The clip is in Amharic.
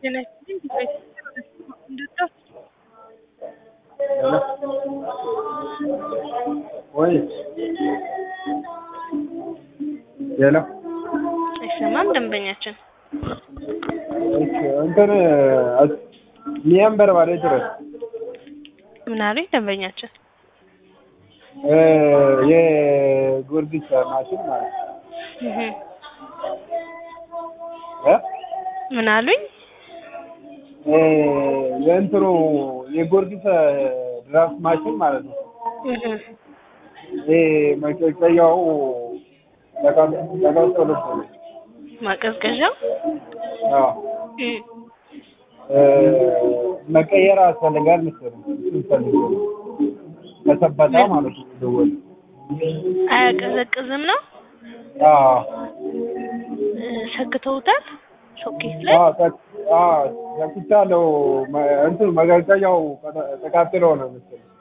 ጤና ይስጥልኝ ዲቫይስ እንደጣ ወይ ሄሎ አይሰማም ደንበኛችን እሺ እንትን ሚያን በርባሬ ድረስ ምን አሉኝ ደንበኛችን የጊዮርጊስ ማሽን ማለት ነው እህ እ ምን አሉኝ የእንትኑ የጊዮርጊስ ድራፍት ማሽን ማለት ነው እህ ይሄ መቀቀያው ተቃጠሎ ማቀዝቀዣው አዎ እህ መቀየር ያስፈልጋል መሰለኝ እሱን ፈልጌ ነው። ከሰበታ ማለት ነው ደወል አያቀዘቅዝም ነው አዎ እ ሰክተውታል ሶኬት ላይ አዎ ቀ- አዎ ሰክቻለሁ። መ- እንትኑ መቀቀያው ተቃጥሎ ነው መሰለኝ